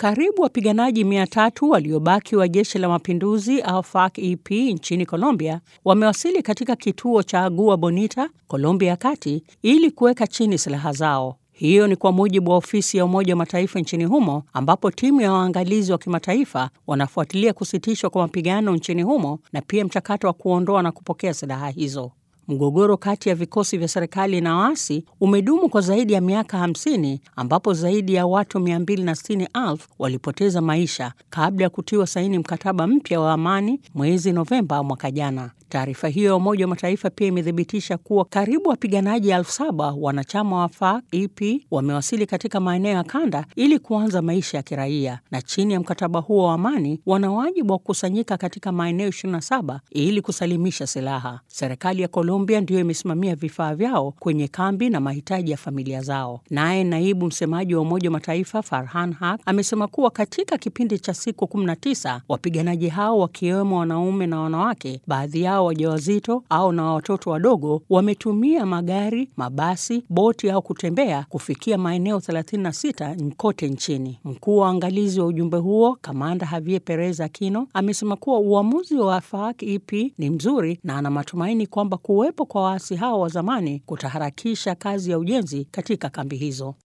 Karibu wapiganaji mia tatu waliobaki wa jeshi la mapinduzi au FARC-EP nchini Colombia wamewasili katika kituo cha Agua Bonita, Colombia ya kati ili kuweka chini silaha zao. Hiyo ni kwa mujibu wa ofisi ya Umoja wa Mataifa nchini humo, ambapo timu ya waangalizi wa kimataifa wanafuatilia kusitishwa kwa mapigano nchini humo na pia mchakato wa kuondoa na kupokea silaha hizo. Mgogoro kati ya vikosi vya serikali na waasi umedumu kwa zaidi ya miaka 50 ambapo zaidi ya watu 260,000 walipoteza maisha kabla ya kutiwa saini mkataba mpya wa amani mwezi Novemba mwaka jana. Taarifa hiyo ya Umoja wa Mataifa pia imethibitisha kuwa karibu wapiganaji elfu saba wanachama wa FARC-EP wamewasili katika maeneo ya kanda ili kuanza maisha ya kiraia, na chini ya mkataba huo wa amani wana wajibu wa kukusanyika katika maeneo 27 ili kusalimisha silaha. Serikali ya Colombia ndiyo imesimamia vifaa vyao kwenye kambi na mahitaji ya familia zao. Naye naibu msemaji wa Umoja wa Mataifa Farhan Haq amesema kuwa katika kipindi cha siku 19 wapiganaji hao wakiwemo wanaume na wanawake, baadhi yao wajawazito au na watoto wadogo wametumia magari, mabasi, boti au kutembea kufikia maeneo 36 kote nchini. Mkuu wa uangalizi wa ujumbe huo Kamanda Javier Perez Aquino amesema kuwa uamuzi wa FARC-EP ni mzuri na ana matumaini kwamba kuwepo kwa waasi hao wa zamani kutaharakisha kazi ya ujenzi katika kambi hizo.